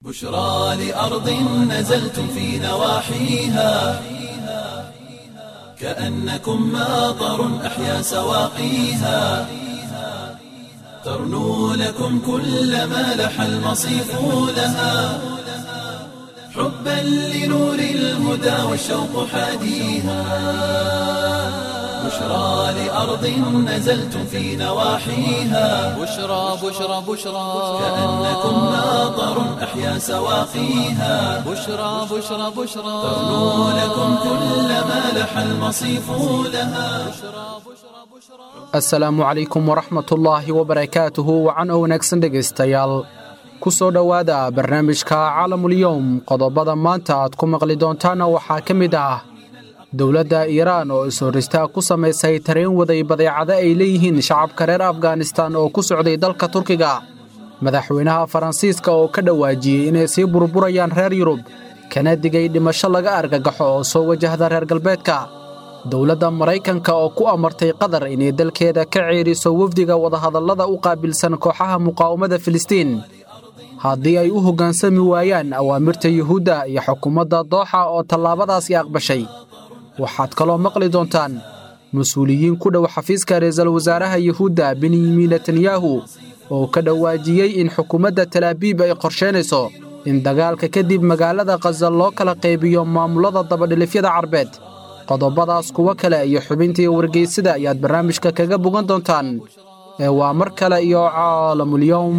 بشرى لأرض نزلتم في نواحيها كأنكم ماطر أحيا سواقيها ترنو لكم كل ما لح المصيف لها حبا لنور الهدى والشوق حاديها بشرى لأرض نزلتم في نواحيها بشرى بشرى بشرى كأنكم ماطر أحيا سواقيها بشرى بشرى بشرى ترنو لكم كل ما لح المصيف لها asalaamu calaykum waraxmatullaahi wabarakaatuhu wacan oo wanaagsan dhegaystayaal ku soo dhowaada barnaamijka caalamulyoom qodobada maanta aad ku maqli doontaana waxaa ka mid ah dowladda iiraan oo is-horristaa ku samaysay tareen waday badeecado ay leeyihiin shacabka reer afghanistan oo ku socday dalka turkiga madaxweynaha faransiiska oo ka dhawaajiyey inay sii burburayaan reer yurub kana digay dhimasho laga argagaxo oo soo wajahda reer galbeedka dowladda maraykanka oo ku amartay qatar inay dalkeeda ka ceeriso wafdiga wadahadallada u qaabilsan kooxaha muqaawamada filistiin haddii ay u hoggaansami waayaan awaamirta yuhuudda iyo xukuumadda dooxa oo tallaabadaasi aqbashay waxaad kaloo maqli doontaan mas-uuliyiin ku dhow xafiiska ra'iisul wasaaraha yuhuudda benyamin netanyahu oo ka dhawaajiyey in xukuumadda talaabiib ay qorsheynayso in dagaalka kadib magaalada khaza loo kala qaybiyo maamullada dabadhilifyada carbeed qodobadaas kuwo kale iyo xubintii wargeysada ayaad barnaamijka kaga bogan doontaan ee waa mar kale iyo caalamulyowm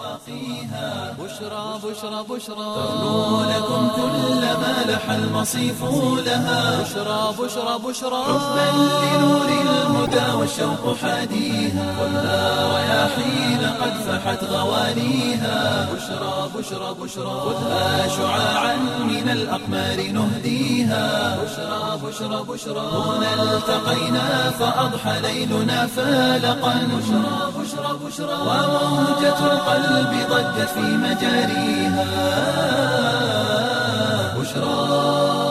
بشرى بشرى بشرى ترنو لكم كل ما لح المصيف لها بشرى بشرى بشرى حبا لنور الهدى والشوق حاديها خذها رياحين قد فحت غوانيها بشرى بشرى بشرى خذها شعاعا من الأقمار نهديها بشرى بشرى بشرى هنا التقينا فأضحى ليلنا فالقا بشرى بشرى بشرى وموجة القلب ضجت في مجاريها بشرى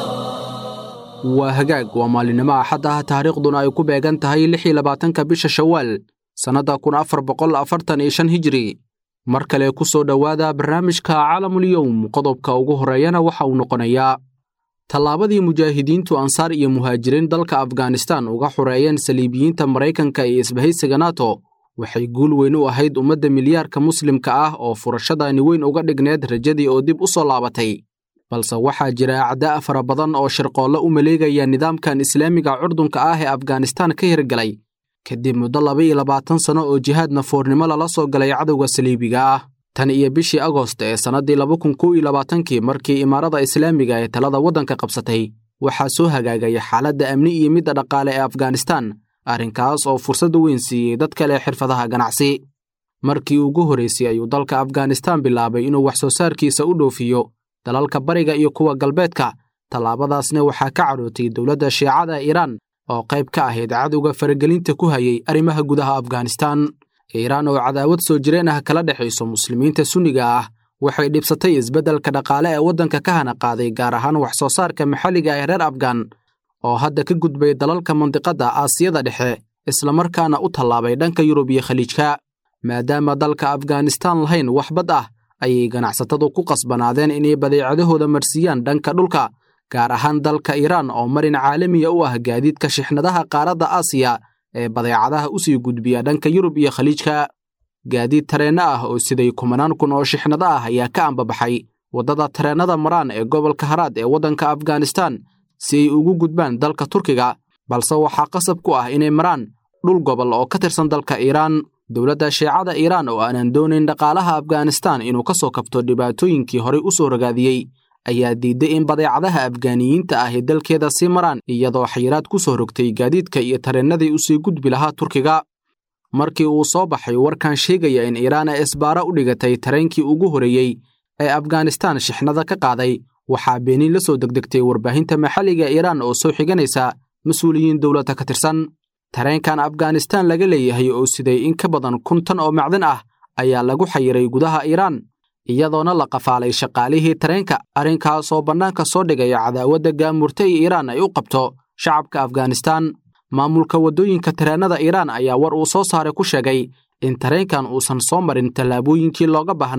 waa hagaag waa maalinimo axad ah taariikhduna ay ku beegan tahay lix iyo labaatanka bisha shawaal sannadda kun afar boqol afartan iyo shan hijri mar kale ku soo dhowaada barnaamijka caalamulyoum qodobka ugu horreeyana waxa uu noqonayaa tallaabadii mujaahidiintu ansaar iyo muhaajiriin dalka afghanistan uga xureeyeen saliibiyiinta maraykanka iyo isbahaysiga nato waxay guul weyn u ahayd ummadda milyaarka muslimka ah oo furashadaani weyn uga dhigneed rajadii oo dib u soo laabatay balse waxaa jira acdaa fara badan oo shirqoolle u maleegaya nidaamkan islaamiga curdunka ah ee afghanistan ka hirgalay kadib muddo laba iyo labaatan sanno oo jihaad nafoornimo lala soo galay cadowga saliibiga ah tan iyo bishii agost ee sannaddii laba kun kow iyo labaatankii markii imaarada islaamiga ee talada waddanka qabsatay waxaa soo hagaagaya xaaladda amni iyo midda dhaqaale ee afghanistan arrinkaas oo fursad weyn siiyey dad kale xirfadaha ganacsi markii ugu horraysay ayuu dalka afghanistan bilaabay inuu wax soo saarkiisa u dhoofiyo dalalka bariga iyo kuwa galbeedka tallaabadaasna waxaa ka cadhootay dowladda shiicada iiraan oo qayb ka ahayd cadowga faragelinta ku hayay arrimaha gudaha afghanistan iiraan oo cadaawad soo jireen ah kala dhexayso muslimiinta sunniga ah waxay dhibsatay isbeddelka dhaqaale ee waddanka ka hana qaaday gaar ahaan wax soo saarka maxalliga ee reer afghan oo hadda ka gudbay dalalka mandiqadda aasiyada dhexe islamarkaana u tallaabay dhanka yurub iyo khaliijka maadaama dalka afghanistan lahayn wax bad ah ayay ganacsatadu ku qasbanaadeen inay badeecadahooda marsiiyaan dhanka dhulka gaar ahaan dalka iiraan oo marin caalamiya u ah gaadiidka shixnadaha qaaradda aasiya ee badeecadaha u sii gudbiya dhanka yurub iyo khaliijka gaadiid tareenno ah oo siday kumanaan kun oo shixnado ah ayaa ka ambabaxay waddada tareennada maraan ee gobolka haraad ee waddanka afghanistan si ay ugu gudbaan dalka turkiga balse waxaa qasab ku ah inay maraan dhul gobol oo ka tirsan dalka iiraan dowladda shiicada iiraan oo aanan doonayn dhaqaalaha afghanistan inuu ka soo kabto dhibaatooyinkii horey u soo ragaadiyey ayaa diidday in badeecadaha afgaaniyiinta ah ee dalkeeda sii maraan iyadoo xayiraad ku soo rogtay gaadiidka iyo tareennadii u sii gudbi lahaa turkiga markii uu soo baxay warkan sheegaya in iiraan ay isbaara u dhigatay tareenkii ugu horreeyey ee afghanistan shixnada ka qaaday waxaa beeniin la soo degdegtay warbaahinta maxalliga iiraan oo soo xiganaysa mas-uuliyiin dowladda ka tirsan tareenkan afghanistan laga leeyahay oo siday in ka badan kun tan oo macdan ah ayaa lagu xayiray gudaha iiraan iyadoona la qafaalay shaqaalihii tareenka arrinkaasoo bannaanka soo dhigaya cadaawadda gaamurta ee iiraan ay u qabto shacabka afghanistan maamulka waddooyinka tareennada iiraan ayaa war uu soo saaray ku sheegay in tareenkan uusan soo marin tallaabooyinkii looga baahnaa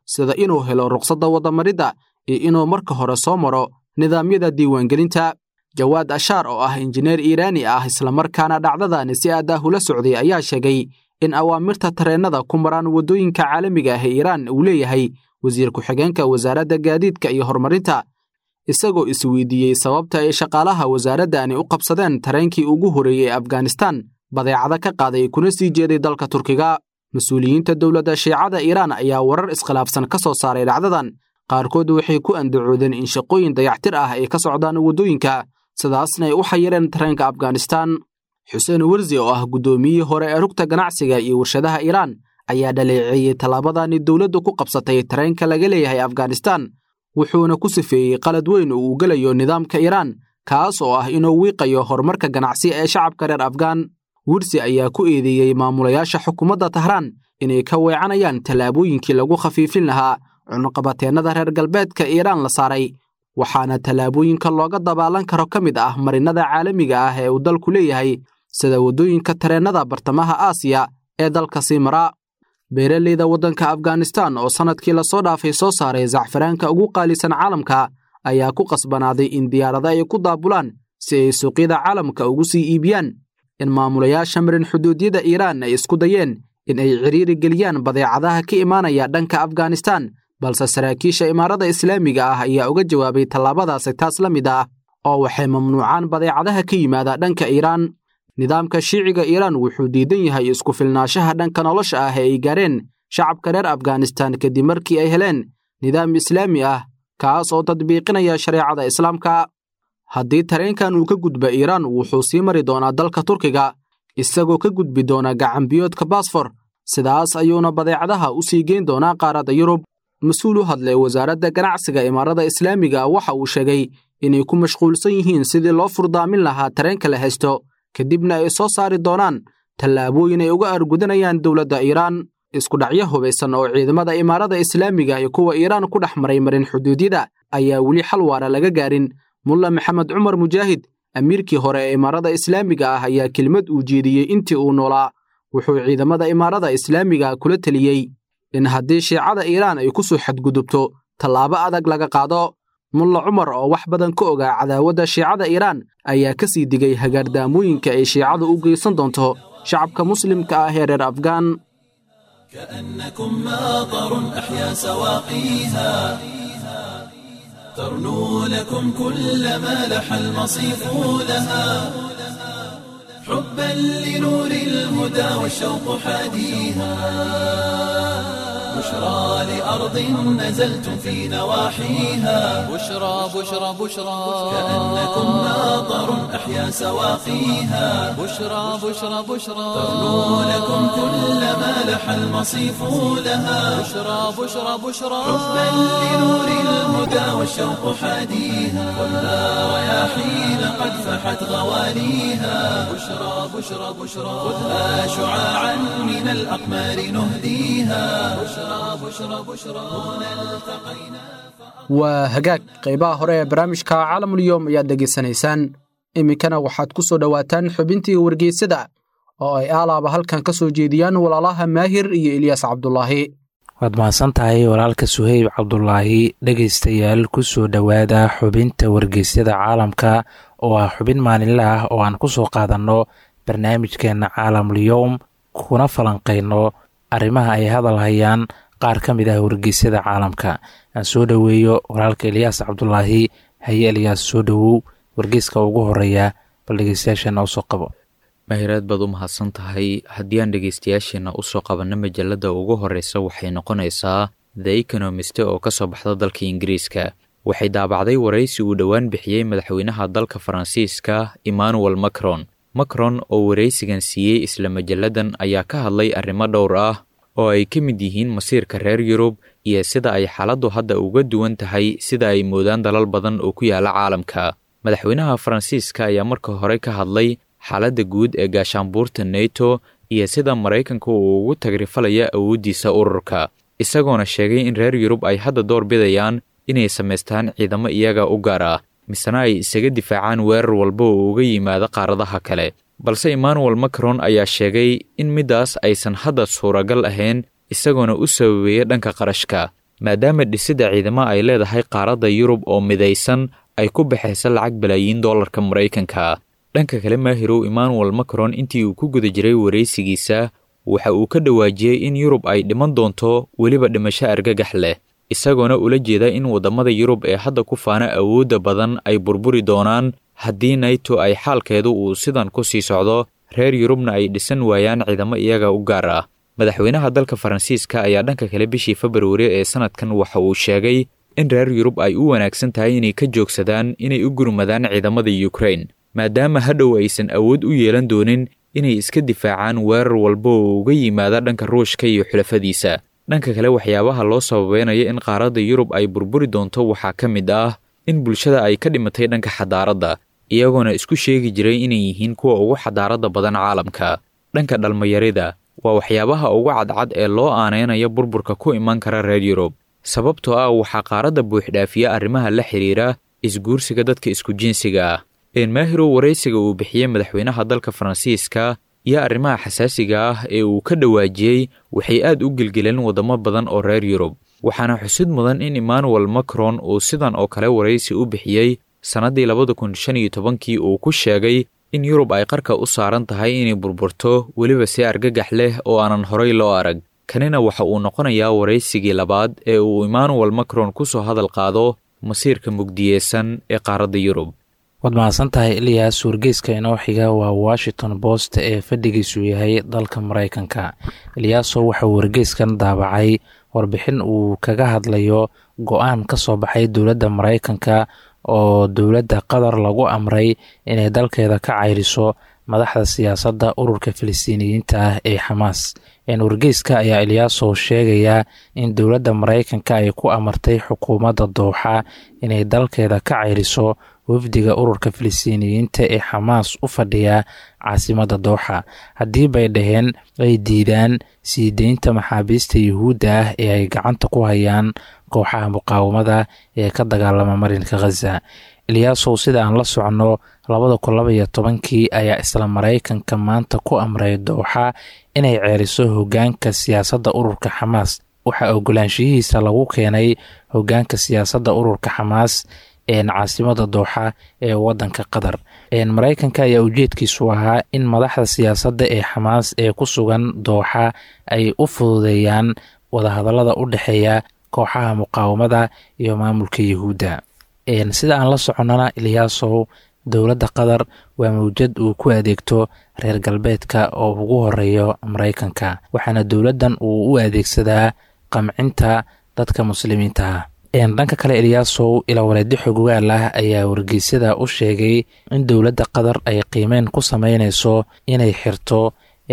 sida inuu helo ruqsadda wadamaridda iyo inuu marka hore soo maro nidaamyada diiwaangelinta jawaad ashaar oo ah injineer iiraani ah islamarkaana dhacdadani si aad ah ula socday ayaa sheegay in awaamirta tareennada ku maraan waddooyinka caalamiga ah ee iiraan uu leeyahay wasiir ku-xigeenka wasaaradda gaadiidka iyo horumarinta isagoo isweydiiyey sababta ay shaqaalaha wasaaraddani u qabsadeen tareenkii ugu horreeyey ee afghanistan badeecada ka qaaday kuna sii jeeday dalka turkiga mas-uuliyiinta dowladda shiicada iiraan ayaa warar iskhilaafsan ka soo saaray dhacdadan qaarkood waxay ku andacoodeen in shaqooyin dayactir ah ay ka socdaan waddooyinka sidaasna ay u xayireen tareenka afghanistan xuseen wersi oo ah guddoomiyihii hore ee rugta ganacsiga iyo warshadaha iiraan ayaa dhaleeceeyey tallaabadani dowladdu ku qabsatay tareenka laga leeyahay afghanistan wuxuuna ku sifeeyey qalad weyn oo uu gelayo nidaamka iiraan kaas oo ah inuu wiiqayo horumarka ganacsi ee shacabka reer afghan wirsi ayaa ku eedeeyey maamulayaasha xukuumadda tahraan inay ka weecanayaan tallaabooyinkii lagu khafiifin lahaa cunuqabateennada reer galbeedka iiraan la saaray waxaana tallaabooyinka looga dabaalan karo ka mid ah marinnada caalamiga ah ee uu dalku leeyahay sida waddooyinka tareennada bartamaha aasiya ee dalka sii maraa beeraleyda waddanka afghanistan oo sannadkii lasoo dhaafay soo saaray zacfaraanka ugu qaalisan caalamka ayaa ku qasbanaaday in diyaarada ay ku daabulaan si ay suuqyada caalamka ugu sii iibiyaan in maamulayaasha marin xuduudyada iiraan ay isku dayeen in ay cidhiiri geliyaan badeecadaha ka imaanaya dhanka afghanistan balse saraakiisha imaarada islaamiga ah ayaa uga jawaabay tallaabadaasi taas la mid ah oo waxay mamnuucaan badeecadaha ka yimaada dhanka iiraan nidaamka shiiciga iiraan wuxuu diidan yahay isku filnaanshaha dhanka nolosha ah ee ay gaareen shacabka reer afghanistan kadib markii ay heleen nidaam islaami ah kaas oo tadbiiqinaya shareecada islaamka haddii tareenkan uu ka gudba iiraan wuxuu sii mari doonaa dalka turkiga isagoo ka gudbi doona gacanbiyoodka baasfor sidaas ayuuna badeecadaha u sii geyn doonaa qaaradda yurub mas-uul u hadlay wasaaradda ganacsiga imaarada islaamiga waxa uu sheegay inay ku mashquulsan yihiin sidii loo furdaamin lahaa tareenka la haysto kadibna ay soo saari doonaan tallaabooyin ay uga argudanayaan dowladda iiraan iskudhacyo hubaysan oo ciidamada imaarada islaamiga iyo kuwa iiraan ku dhex maray marin xuduudyada ayaa weli xal waara laga gaarin mulla maxamed cumar mujaahid amiirkii hore ee imaarada islaamiga ah ayaa kelimad uu jeediyey intii uu noolaa wuxuu ciidamada imaarada islaamiga kula teliyey in haddii shiicada iiraan ay ku soo xadgudubto tallaabo adag laga qaado mulla cumar oo wax badan ka ogaa cadaawadda shiicada iiraan ayaa ka sii digay hagaardaamooyinka ay shiicadu u geysan doonto shacabka muslimka ah ee reer afghan كأنكم ماطر أحيا سواقيها ترنو لكم كل ما لح المصيف لها حبا لنور الهدى والشوق حاديها بشرى لأرض نزلتم في نواحيها بشرى بشرى بشرى كأنكم ماطر أحيا سواقيها بشرى بشرى بشرى ترنو لكم كل ما لح المصيف لها بشرى بشرى بشرى حبا لنور الهدى والشوق حاديها خذها رياحين قد فحت غواليها بشرى بشرى بشرى خذها شعاعا من الأقمار نهديها بشرى بشرى بشرى هنا التقينا waa hagaag qaybaha hore ee barnaamijka caalamulyoom ayaad dhegaysanaysaan iminkana waxaad ku soo dhowaataan xubintii wargeysada oo ay aalaaba halkan ka soo jeediyaan walaalaha maahir iyo ilyaas cabdulaahi waad mahadsan tahay walaalka suheyb cabdulaahi dhegaystayaal ku soo dhowaada xubinta wargeysyada caalamka oo ah xubin maalinle ah oo aan ku soo qaadanno barnaamijkeenna caalamulyoom kuna falanqayno arrimaha ay hadal hayaan qaar ka mid ah wargeysyada caalamka aan soo dhoweeyo walaalka eliyaas cabdulaahi haye eliyaas soo dhowow wargeyska ugu horeeya bal dhegeystayaasheena usoo qabo mahiraad baad u mahadsan tahay haddii aan dhegeystayaasheenna usoo qabanno majalada ugu horeysa waxay noqonaysaa the economist oo ka soo baxda dalka ingiriiska waxay daabacday waraysi uu dhowaan bixiyey madaxweynaha dalka faransiiska emmanuel macron macron oo waraysigan siiyey isla majalladan ayaa ka hadlay arrimo dhowr ah oo ay ka mid yihiin masiirka reer yurub iyo sida ay xaaladdu hadda uga duwan tahay sida ay moodaan dalal badan oo ku yaala caalamka madaxweynaha faransiiska ayaa marka hore ka hadlay xaaladda guud ee gaashaanbuurta neto iyo sida maraykanka uu ugu tagrifalaya awooddiisa ururka isagoona sheegay in reer yurub ay hadda door bidayaan inay samaystaan ciidamo iyaga u gaar ah misena ay isaga difaacaan weerar walba oo uga yimaada qaaradaha kale balse emmanuel macron ayaa sheegay in middaas aysan hadda suuragal ahayn isagoona u sababeeya dhanka qarashka maadaama dhisidda ciidamo ay leedahay qaaradda yurub oo midaysan ay ku baxaysa lacag balaayiin dollarka maraykanka dhanka kale maahirow emmanuel macron intii uu ku guda jiray waraysigiisa waxa uu ka dhawaajiyey in yurub ay dhiman doonto weliba dhimasho argagax leh isagoona ula jeeda in waddamada yurub ee hadda ku faana awoodda badan ay burburi doonaan haddii naito ay xaalkeedu uu sidan ku sii socdo reer yurubna ay dhisan waayaan ciidamo iyaga u gaar ah madaxweynaha dalka faransiiska ayaa dhanka kale bishii februari ee sanadkan waxa uu sheegay in reer yurub ay u wanaagsan tahay inay ka joogsadaan inay u gurmadaan ciidamada yukrain maadaama hadhow aysan awood u yeelan doonin inay iska difaacaan weerar walba oo uga yimaada dhanka ruushka iyo xulafadiisa dhanka kale waxyaabaha loo sababeynayo in qaaradda yurub ay burburi doonto waxaa ka mid ah in bulshada ay ka dhimatay dhanka xadaaradda iyagoona isku sheegi jiray inay yihiin kuwa ugu xadaaradda badan caalamka dhanka dhalmayarida waa waxyaabaha ugu cadcad ee loo aaneynayo burburka ku iman kara reer yurub sababtoo ah waxaa qaaradda buuxdhaafiya arrimaha la xidhiira isguursiga dadka isku jinsiga ah eenmaahirow waraysiga uu bixiyey madaxweynaha dalka faransiiska iyo arrimaha xasaasiga ah ee uu ka dhawaajiyey waxay aad u gelgeleen waddamo badan oo reer yurub waxaana xusid mudan in emmanuel macron uu sidan oo kale waraysi u bixiyey sannaddii labada kun shan iyo tobankii uu ku sheegay in yurub ay qarka u saaran tahay inay burburto weliba si argagax leh oo aanan horay loo arag kanina waxa uu noqonayaa waraysigii labaad ee uu emmanuel macron ku soo hadal qaado masiirka mugdiyeysan ee qaaradda yurub waad mahadsan tahay ilyaas wargeyska inoo xiga waa washington post ee fadhigiisu yahay dalka maraykanka ilyaaso waxauu wargeyskan daabacay warbixin uu kaga hadlayo go-aan ka soo baxay dowladda maraykanka oo dowladda qatar lagu amray inay dalkeeda ka cayriso madaxda siyaasadda ururka filistiiniyiinta ah ee xamaas wargeyska ayaa ilyaasow sheegaya in dowladda maraykanka ay ku amartay xukuumadda dooxa inay dalkeeda ka cayriso wafdiga ururka filistiiniyiinta ee xamaas u fadhiya caasimadda dooxa haddii bay dhaheen ay diidaan sii deynta maxaabiista yuhuudda ah ee ay gacanta ku hayaan kooxaha muqaawamada ee ka dagaalama marinka khaza ilyaasow sida aan la socno labada kun laba iyo tobankii ayaa isla maraykanka maanta ku amray dooxa inay ceeriso hoggaanka siyaasadda ururka xamaas waxaa ogolaanshiyihiisa lagu keenay hoggaanka siyaasadda ururka xamaas caasimada dooxa ee wadanka qatar maraykanka ayaa ujeedkiisu ahaa in madaxda siyaasadda ee xamaas ee ku sugan dooxa ay u fududeeyaan wadahadallada u dhexeeya kooxaha muqaawamada iyo maamulka yuhuudda sida aan la soconnana ilyaasow dowladda qatar waa mawjad uu ku adeegto reer galbeedka oo ugu horeeyo maraykanka waxaana dowladdan uu u adeegsadaa qamcinta dadka muslimiinta ah dhanka kale ilyaasow ilawaleedyo xogogaal ah ayaa wargeysyada u sheegay in dowladda qatar ay qiimeyn ku sameyneyso inay xirto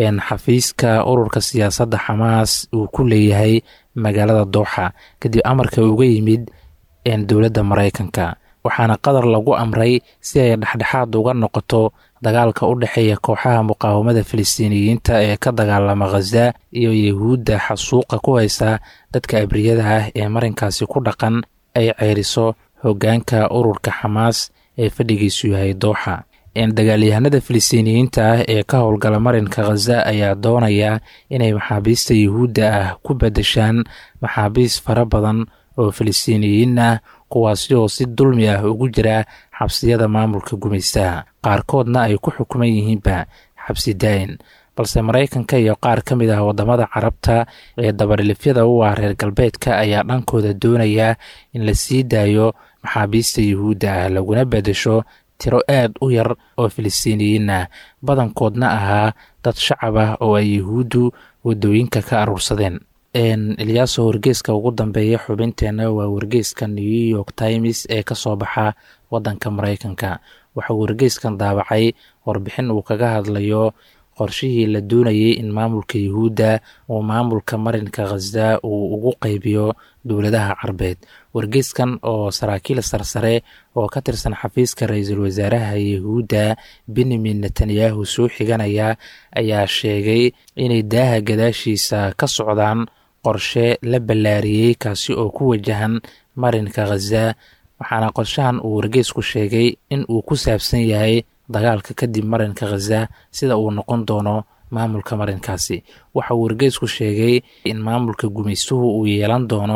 xafiiska ururka siyaasadda xamaas uu ku leeyahay magaalada dooxa kadib amarka uga yimid dowladda maraykanka waxaana qatar lagu amray si ay dhexdhexaad uga noqoto dagaalka u dhexeeya kooxaha muqaawamada filistiiniyiinta ee ka dagaalama khaza iyo yahuudda xasuuqa ku haysa dadka abriyada ah ee marinkaasi ku dhaqan ay ceyriso hoggaanka ururka xamaas ee fadhigiisu yahay dooxa dagaalyahanada filistiiniyiinta ah ee ka howlgala marinka khaza ayaa doonaya inay maxaabiista yuhuudda ah ku badashaan maxaabiis fara badan oo filistiiniyiin ah kuwaasi oo si dulmi ah ugu jira xabsiyada maamulka gumaystaha qaarkoodna ay ku xukuman yihiinba xabsi daa'in balse maraykanka iyo qaar ka mid ah waddamada carabta ee dabarilifyada u ah reer galbeedka ayaa dhankooda doonaya in la sii daayo maxaabiista yuhuudda ah laguna bedesho tiro aad u yar oo filistiiniyiin ah badankoodna ahaa dad shacab ah oo ay yuhuuddu waddooyinka ka aruursadeen ilyaaso wargeyska ugu dambeeya xubinteenna waa wargeyska new york times ee ka soo baxa waddanka maraykanka waxauu wargeyskan daabacay warbixin uu kaga hadlayo qorshihii la doonayay in maamulka yuhuudda uu maamulka marinka khaza uu ugu qaybiyo dowladaha carbeed wargeyskan oo saraakiil sarsare oo ka tirsan xafiiska ra-iisul wasaaraha yuhuudda benyamin netanyahu soo xiganaya ayaa sheegay inay daaha gadaashiisa ka socdaan qorshe la ballaariyey kaasi oo ku wajahan marinka khaza waxaana qorshahan uu wargeysku sheegay in uu ku saabsan yahay dagaalka kadib marinka khaza sida uu noqon doono maamulka marinkaasi waxa uu wargeysku sheegay in maamulka gumaystuhu uu yeelan doono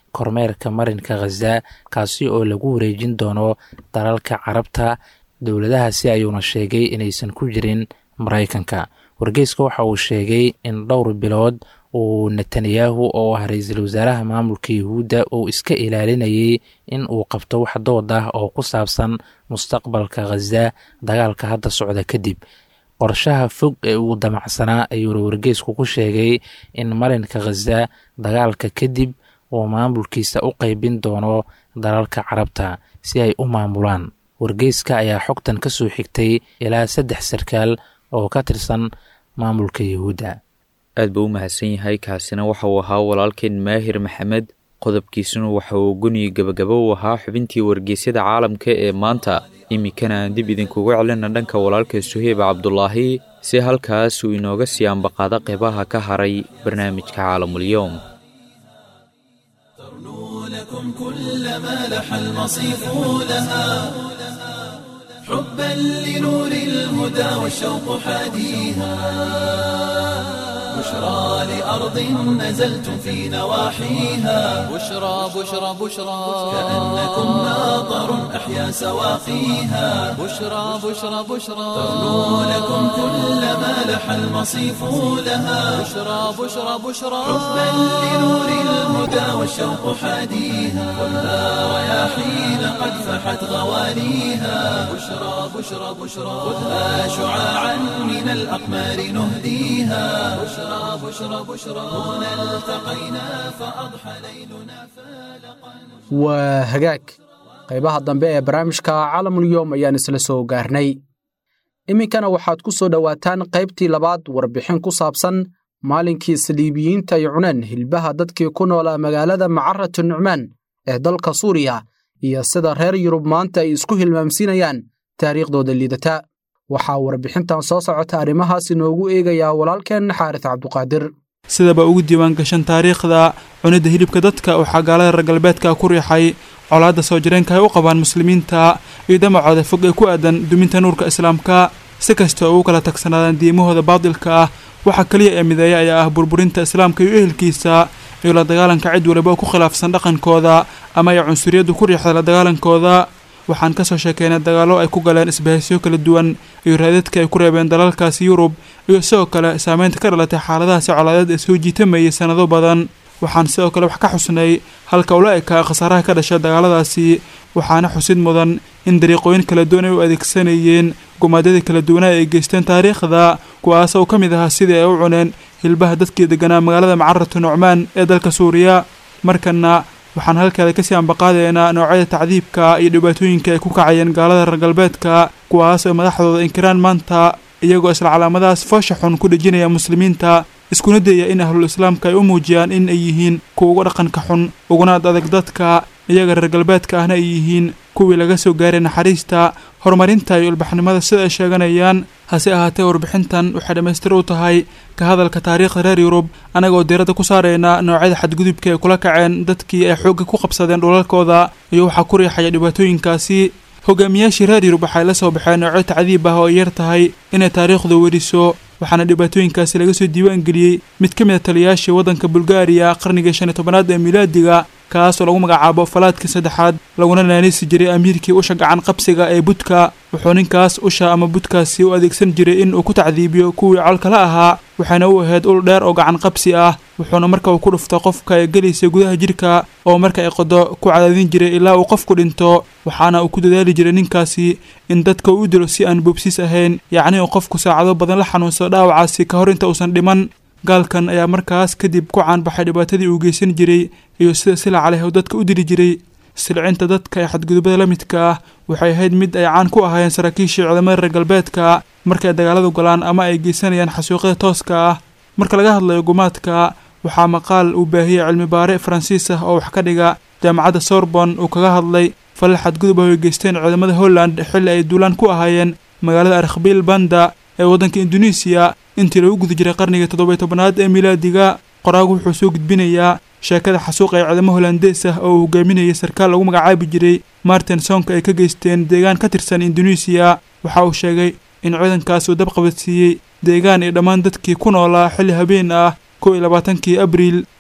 kormeerka marinka khaza kaasi oo lagu wareejin doono dalalka carabta dowladahaasi ayuuna sheegay inaysan ku jirin maraykanka wargeyska waxa uu sheegay in dhowr bilood uu netanyahu oo ah ra-iisul wasaaraha maamulka yuhuudda uu iska ilaalinayay in uu qabto wax dood ah oo ku saabsan mustaqbalka khaza dagaalka hadda socda kadib qorshaha fog ee uu damacsanaa ayuuna wargeysku ku sheegay in marinka khaza dagaalka kadib uu maamulkiisa u qeybin doono dalalka carabta si ay u maamulaan wargeyska ayaa xogtan ka soo xigtay ilaa saddex sarkaal oo ka tirsan maamulka yuhuudda aad buu u mahadsan yahay kaasina waxa uu ahaa walaalkeen maahir maxamed qodobkiisuna waxa uu guniyi gabagabo u ahaa xubintii wargeysyada caalamka ee maanta iminkana aan dib idinkugu celina dhanka walaalka suheyb cabdulaahi si halkaas uu inooga sii ambaqaado qeybaha ka haray barnaamijka caalamulyoom لكم كل ما لح المصيف لها حبا لنور الهدى والشوق حاديها بشرى لأرض نزلتم في نواحيها بشرى بشرى بشرى كأنكم ناظر أحيا سواقيها بشرى بشرى بشرى تغنو لكم كل ما لح المصيف لها بشرى بشرى بشرى حبا لنور الهدى والشوق حاديها خذها رياحين قد فحت غواليها بشرى بشرى بشرى خذها شعاعا من الأقمار نهديها بشرى بشرى بشرى هنا التقينا فأضحى ليلنا فالقا waa hagaag qaybaha dambe ee barnaamijka caalamulyoom ayaan isla soo gaarnay iminkana waxaad ku soo dhowaataan qaybtii labaad warbixin ku saabsan maalinkii saliibiyiinta ay cuneen hilbaha dadkii ku noolaa magaalada macaratu nucmaan ee dalka suuriya iyo sida reer yurub maanta ay isku hilmaamsiinayaan taariikhdooda liidata waxaa warbixintan soo socota arrimahaas inoogu eegayaa walaalkeen xaaris cabduqaadir sidaba ugu diiwaan gashan taariikhda cunidda hilibka dadka waxaa gaalada reer galbeedka ku riixay colaadda soo jireenka ay u qabaan muslimiinta iyo damacooda fog ee ku aadan duminta nuurka islaamka si kasta oo ugu kala tagsanaadaan diimahooda baadilka ah waxa keliya ee mideeya ayaa ah burburinta islaamka iyo ehelkiisa iyo la dagaalanka cid waliba oo ku khilaafsan dhaqankooda ama ay cunsuriyaddu ku riixda la dagaalankooda waxaan ka soo sheekeynay dagaallo ay ku galeen isbahaysiyo kala duwan iyo raadadka ay ku reebeen dalalkaasi yurub iyo sidoo kale saameynta ka dhalatay xaaladahaasi colaadeed ee soo jiitamayay sannado badan waxaan sidoo kale wax ka xusnay halka ula ekaa khasaaraha ka dhasha dagaaladaasi waxaana xusid mudan in dariiqooyin kala duwan ay u adeegsanayeen gumaadyadii kala duwanaa ay geysteen taariikhda kuwaas oo ka mid ahaa sidii ay u cuneen hilbaha dadkii deganaa magaalada macaratu nucmaan ee dalka suuriya markana waxaan halkeeda kasii ambaqaadaynaa noocyada tacdiibka iyo dhibaatooyinka ay ku kacayeen gaalada reer galbeedka kuwaas oo madaxdooda inkiraan maanta iyagoo isla calaamadahaas foosha xun ku dhejinaya muslimiinta iskuna dayaya in ahlul islaamka ay u muujiyaan in ay yihiin kuwa uga dhaqanka xun uguna adag dadka iyaga reer galbeedka ahna ay yihiin kuwii laga soo gaaray naxariista horumarinta iyo ilbaxnimada sida ay sheeganayaan hase ahaatee warbixintan waxay dhammaystir u tahay ka hadalka taariikhda reer yurub annagaoo diiradda ku saarayna noocyada xadgudubka ay kula kaceen dadkii ay xoogga ku qabsadeen dhulalkooda iyo waxaa ku riixaya dhibaatooyinkaasi hogaamiyaashii reer yurub waxay la soo baxeen noocyo tacdiib ah oo ay yar tahay inay taariikhdu weriso waxaana dhibaatooyinkaasi laga soo diiwaan geliyey mid ka mid a taliyaashii waddanka bulgaariya qarnigii shan iyo tobanaad ee milaadiga kaas oo lagu magacaabo falaadkii saddexaad laguna naanisi jiray amiirkii usha gacan qabsiga ee budka wuxuu ninkaas usha ama budkaasi u adeegsan jiray in uu ku tacdiibiyo kuwii colkala ahaa waxayna u ahayd ul dheer oo gacan qabsi ah wuxuuna marka uu ku dhufto qofka ay gelaysa gudaha jidhka oo marka ay qodo ku cadaadin jiray ilaa uu qofku dhinto waxaana uu ku dadaali jiray ninkaasi in dadka uu u dilo si aan boobsiis ahayn yacni uu qofku saacado badan la xanuunsado dhaawacaasi ka hor inta uusan dhiman gaalkan ayaa markaas kadib ku caanbaxay dhibaatadii uu geysan jiray iyo sida silaca leh uu dadka u dili jiray silcinta dadka ee xadgudubada la midka ah waxay ahayd mid ay caan ku ahaayeen saraakiishii ciidamada reer galbeedka markay dagaaladu galaan ama ay geysanayaan xasuuqyada tooska ah marka laga hadlayo gumaadka waxaa maqaal uu baahiyey cilmi baare faransiis ah oo wax ka dhiga jaamacadda sorbon uu kaga hadlay falal xadgudub ah ay geysteen ciidamada holland xilli ay duulaan ku ahaayeen magaalada arkbil banda ee waddanka induneisiya intii lagu guda jiray qarnigii toddobiyo tobanaad ee milaadiga qoraagu wuxuu soo gudbinayaa sheekada xasuuq ee ciidamo holandees ah oo uu hogaaminayay sarkaal lagu magacaabi jiray martin sonka ay ka geysteen deegaan ka tirsan induneisiya waxa uu sheegay in ciidankaas uu dabqabadsiiyey deegaan iyo dhammaan dadkii ku noolaa xilli habeen ah kow iyo labaatankii abriil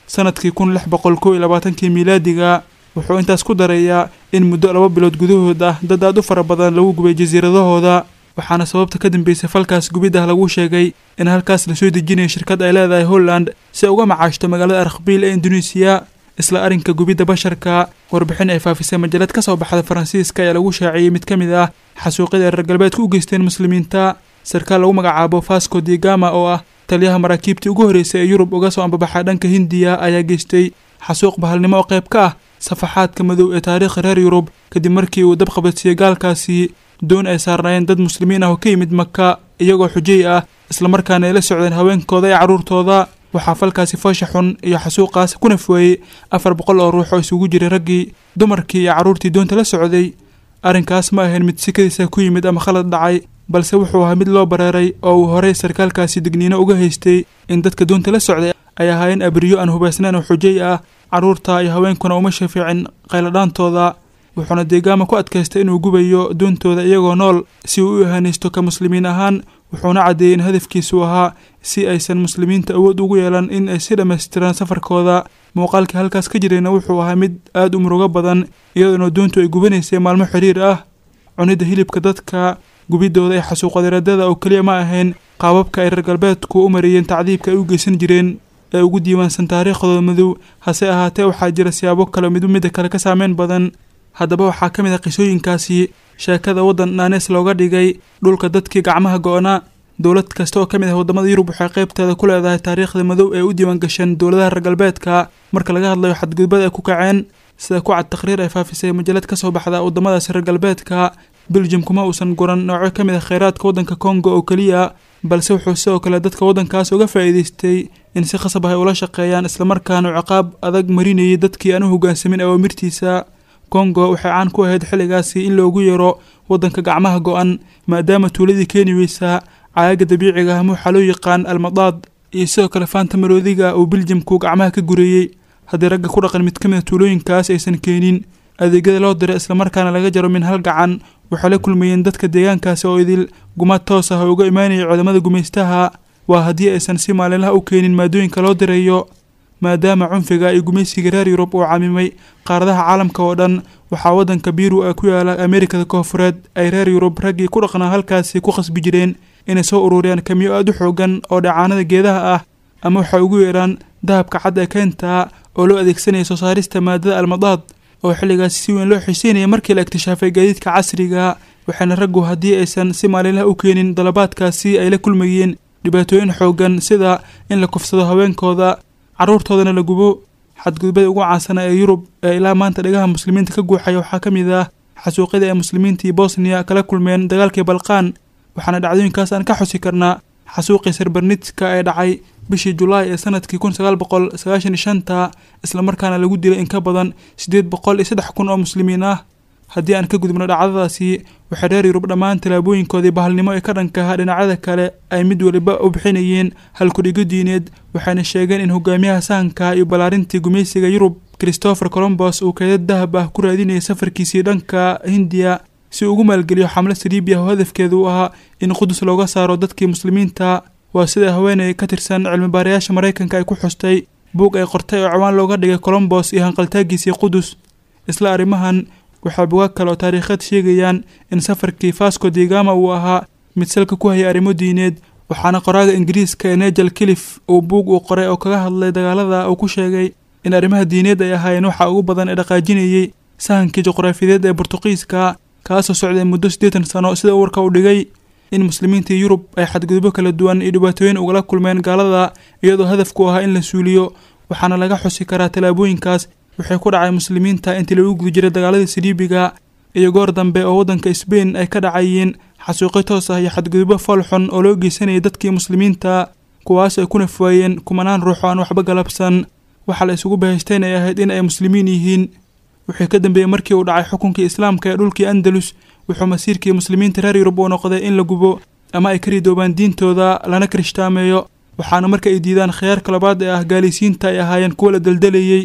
sanadkii kun lix boqol kow iyo labaatankii miilaadiga wuxuu intaas ku darayaa in muddo laba bilood gudahood ah dad aad u fara badan lagu gubay jasiiradahooda waxaana sababta ka dambeysay falkaas gubid ah lagu sheegay in halkaas lasoo dejinayo shirkad ay leedahay holland si ay uga macaashto magaalada arkbiil ee induneisiya isla arrinka gubidda basharka warbixin ay faafisay majalad ka soo baxda faransiiska ayaa lagu shaaciyey mid ka mid ah xasuuqyada ay reer galbeedku u geysteen muslimiinta sarkaal lagu magacaabo fasco digama oo ah taliyaha maraakiibtii ugu horreysay ee yurub uga soo ambabaxay dhanka hindiya ayaa geystay xasuuq bahalnimo oo qayb ka ah safaxaadka madow ee taariikha reer yurub kadib markii uu dab qabadsiiyey gaalkaasi doon ay saarnaayeen dad muslimiin ah oo ka yimid maka iyagoo xujay ah islamarkaana ay la socdeen haweenkooda iyo carruurtooda waxaa falkaasi foosha xun iyo xasuuqaas ku nafweeyey afar boqol oo ruux oo isugu jiray raggii dumarkii iyo carruurtii doonta la socday arrinkaas ma ahayn mid sikadiisa ku yimid ama khalad dhacay balse wuxuu ahaa mid loo bareeray oo uu horey sarkaalkaasi digniino uga haystay in dadka doonta la socday ay ahaayeen abriyo aan hubaysnayn oo xujay ah carruurta iyo haweenkuna uma shafiicin qayladhaantooda wuxuuna deegaama ku adkaystay inuu gubayo doontooda iyagoo nool si uu u ihanaysto ka muslimiin ahaan wuxuuna caddeeyey in hadafkiisu ahaa si aysan muslimiinta awood ugu yeelan in ay si dhammaystiraan safarkooda muuqaalkii halkaas ka jirayna wuxuu ahaa mid aad u murugo badan iyadoona doontu ay gubanaysay maalmo xiriir ah cunidda hilibka dadka gubiddooda ee xasuuqadeeradada oo keliya ma ahayn qaababka ay reer galbeedku u mariyeen tacdiibka ay u geysan jireen ee ugu diiwaansan taariikhdooda madow hase ahaatee waxaa jira siyaabo kale midu midda kale ka saameyn badan haddaba waxaa ka mid ah qisooyinkaasi sheekada waddan naanees looga dhigay dhulka dadkii gacmaha go-na dowlad kasta oo ka mid ah waddamada yurub waxay qaybteeda ku leedahay taariikhda madow ee u diiwaan gashan dowladaha reer galbeedka marka laga hadlayo xadgudbada ay ku kaceen sida ku cad takhriir ay faafisay majalad ka soo baxda waddamadaasi reer galbeedka beljum kuma uusan guran nooco ka mid ah kheyraadka waddanka kongo oo keliya balse wuxuu sidoo kale dadka waddankaas uga faa'iidaystay in si khasab ah ay ula shaqeeyaan islamarkaana ciqaab adag marinayay dadkii aan u hoggaansamin awaamirtiisa kongo waxay caan ku ahayd xilligaasi in loogu yeero waddanka gacmaha go-an maadaama tuuladii keeni weysaa caaga dabiiciga ah muuxa loo yaqaan almadaad iyo sidoo kale faanta maroodiga uu beljamku gacmaha ka gureeyey haddii ragga ku dhaqan mid ka mid a tuulooyinkaas aysan keenin adeegyada loo diray islamarkaana laga jaro min hal gacan waxay la kulmayeen dadka deegaankaasi oo idil gumaad toos ah oo uga imaanayay cudamada gumaystaha waa haddii aysan si maalinlaha u keenin maadooyinka loo dirayo maadaama cunfiga iyo gumaysiga reer yurub uu camimay qaaradaha caalamka oo dhan waxaa waddanka biru ee ku yaala ameerikada koofureed ay reer yurub raggii ku dhaqnaa halkaasi ku khasbi jireen inay soo ururiyaan kamiyo aad u xoogan oo dhacaanada geedaha ah ama waxay ugu yeedhaan dahabka cad ee keenta oo loo adeegsanaya soo saarista maadada almadaad oo xilligaasi si weyn loo xiiseynaya markii la iktishaafay gaadiidka casriga waxaana raggu haddii aysan si maalinlaha u keenin dalabaadkaasi ay la kulmayeen dhibaatooyin xoogan sida in la kufsado haweenkooda carruurtoodana la gubo xadgudubada ugu caansana ee yurub ee ilaa maanta dhagaha muslimiinta ka guuxaya waxaa ka mid ah xasuuqyada ay muslimiintii bosniya kala kulmeen dagaalkii balqaan waxaana dhacdooyinkaas aan ka xusi karnaa xasuuqii sarbarnitska ee dhacay bishii julaay ee sanadkii kun sagaal boqol sagaashan iyo shanta islamarkaana lagu dilay in ka badan siddeed boqol iyo saddex kun oo muslimiin ah haddii aan ka gudubno dhacdadaasi waxay reer yurub dhammaan tallaabooyinkoodii bahalnimo ee ka dhanka ahaa dhinacyada kale ay mid waliba u bixinayeen halkudhigo diineed waxayna sheegeen in hogaamiyaha sahanka iyo ballaarintii gumaysiga yurub christopher colombos uu keedad dahab ah ku raadinayay safarkiisii dhanka hindiya si uu ugu maalgeliyo xamlo saliibiya oo hadafkeedu u ahaa in qudus looga saaro dadkii muslimiinta waa sida haweeney ka tirsan cilmibaarayaasha maraykanka ay ku xustay buug ay qortay oo cawaan looga dhigay colombos iyo hanqaltaagiisii qudus isla arrimahan waxaa bugaag kale oo taariikheed sheegayaan in safarkii fasco digama uu ahaa mid salka ku hayay arrimo diineed waxaana qoraaga ingiriiska ee negel kilif uu buug uu qoray oo kaga hadlay dagaalada uu ku sheegay in arrimaha diineed ay ahaayeen waxa ugu badan ee dhaqaajinayey sahankii juqraafiyeed ee burtuqiiska kaasoo socday muddo siddeetan sano sida warka uu dhigay in muslimiintii yurub ay xadgudubyo kala duwan iyo dhibaatooyin ugala kulmeen gaalada iyadoo hadafku ahaa in la suuliyo waxaana laga xusi karaa tallaabooyinkaas waxay ku dhacay muslimiinta intii lagu guda jiray dagaaladii saliibiga iyo goor dambe oo waddanka sbain ay ka dhacayeen xasuuqyo toos ah iyo xadgudubyo fool xun oo loo geysanayay dadkii muslimiinta kuwaas ay ku nafwaayeen kumanaan ruux oo aan waxba galabsan waxaa la isugu bahaysteen ay ahayd in ay muslimiin yihiin wixii ka dambeeyey markii uu dhacay xukunkii islaamka ee dhulkii andalus wuxuu masiirkii muslimiinta reer yurub uu noqday in la gubo ama ay ka ridoobaan diintooda lana kirishhtaameeyo waxaana marka ay diidaan khiyaarka labaad ee ah gaalaysiinta ay ahaayeen kuwa la daldalayey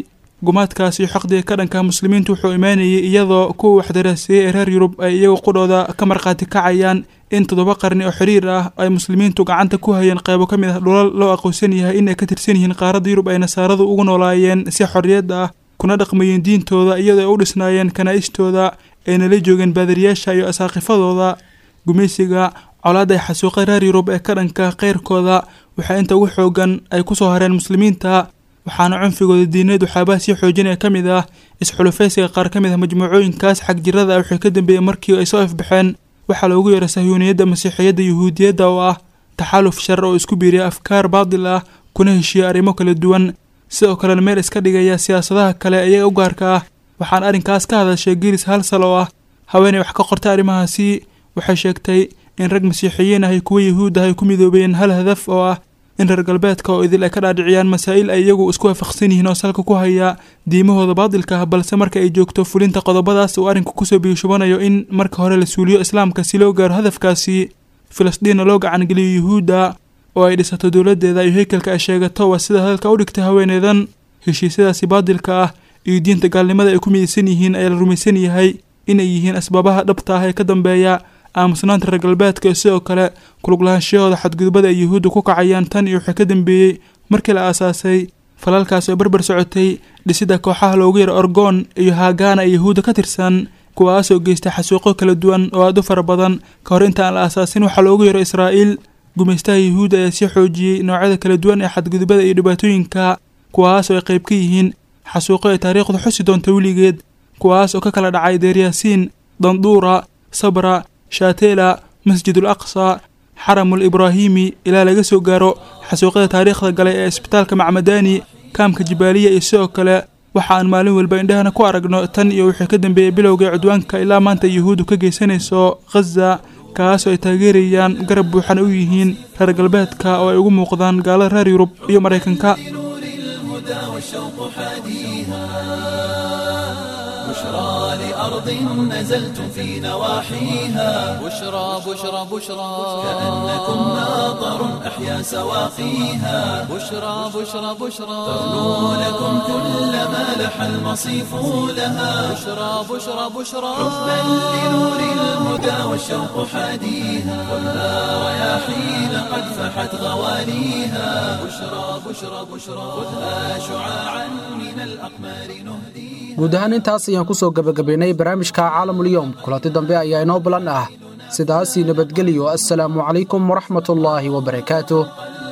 gumaadkaas iyo xaqdiga ka dhanka muslimiintu wuxuu imaanayay iyadoo kuwa waxdaraaseeyey ee reer yurub ay iyagu qudhooda ka markhaati kacayaan in toddoba qarni oo xiriir ah ay muslimiintu gacanta ku hayeen qaybo ka mid ah dhulal loo aqoonsan yahay in ay ka tirsan yihiin qaaradda yurub ay nasaaradu ugu noolaayeen si xorriyad ah kuna dhaqmayeen diintooda iyadoo ay u dhisnaayeen kanaa'istooda ayna la joogeen baadariyaasha iyo asaaqifadooda gumaysiga colaadda ay xasuuqay reer yurub ee ka dhanka keyrkooda waxaa inta ugu xoogan ay ku soo hareen muslimiinta waxaana cunfigooda diineed waxyaabaha sii xoojinaya ka mid ah isxulufaysiga qaar ka mid ah majmuucooyinkaas xagjirada ah waxay ka dambeeyey markii ay soo ifbaxeen waxaa loogu yeeray sahyuuniyadda masiixiyadda yuhuudiyadda oo ah taxaaluf shar oo isku biiriya afkaar baadil ah kuna heshiiya arrimo kala duwan sidoo kalena meel iska dhigaya siyaasadaha kale iyaga u gaarka ah waxaan arrinkaas ka hadashay giris halsal oo ah haweenay wax ka qortay arrimahaasi waxay sheegtay in rag masiixiyiin ah iyo kuwa yuhuud ah ay ku midoobeen hal hadaf oo ah in reer galbeedka oo idil ay ka dhaadhiciyaan masaa'il ay iyagu isku waafaqsan yihiin oo salka ku haya diimahooda baadilka ah balse marka ay joogto fulinta qodobadaas uu arrinku kusoo biyushubanayo in marka hore la suuliyo islaamka si loo gaaro hadafkaasi filisdiinna loo gacangeliyo yuhuudda oo ay dhisato dowladdeeda iyo heykalka ay sheegato waa sida hadalka u dhigtay haweeneydan heshiisyadaasi baadilka ah iyo diinta gaalnimada ay ku midaysan yihiin ayaa la rumaysan yahay inay yihiin asbaabaha dhabta ah ee ka dambeeya aamusnaanta reer galbeedka iyo sidoo kale kuluglahaanshyahooda xadgudubada ay yuhuudda ku kacayaan tan iyo waxay ka dambeeyey markii la aasaasay falalkaas oo barbar socotay dhisidda kooxaha loogu yara orgoon iyo haagaana ee yuhuudda ka tirsan kuwaasoo geystay xasuuqo kala duwan oo aad u fara badan ka hor inta aan la aasaasin waxaa loogu yaro israa'iil gumaystaha yuhuudda ayaa sii xoojiyey noocyada kala duwan ee xadgudubada iyo dhibaatooyinka kuwaasoo ay qayb ka yihiin xasuuqo ay taariikhdu xusi doonta weligeed kuwaas oo ka kala dhacay deeryaasiin danduura sabra shaatela masjidul aqsa xaramul ibraahimi ilaa laga soo gaaro xasuuqyada taariikhda galay ee isbitaalka macmadani kaamka jibaaliya iyo sidoo kale waxa aan maalin walba indhahana ku aragno tan iyo wixii ka dambeeyey bilowgai cudwaanka ilaa maanta yuhuuddu ka geysanayso khaza kaasoo ay taageerayaan garab buuxan u yihiin reer galbeedka oo ay ugu muuqdaan gaalada reer yurub iyo maraykanka بشرى لأرض نزلتم في نواحيها بشرى بشرى بشرى كأنكم ناظر أحيا سواقيها بشرى بشرى بشرى تغنو لكم كل ما لح المصيف لها بشرى بشرى بشرى حبا لنور الهدى والشوق حاديها خذها رياحين قد فحت غواليها بشرى بشرى بشرى خذها شعاعا من الأقمار نهديها guud ahaan intaas ayaan ku soo gebagabaynay barnaamijka caalamulyoom kulanti dambe ayaa inoo balan ah sidaasii nabadgeliyo assalaamu calaykum waraxmatullaahi wabarakaatuh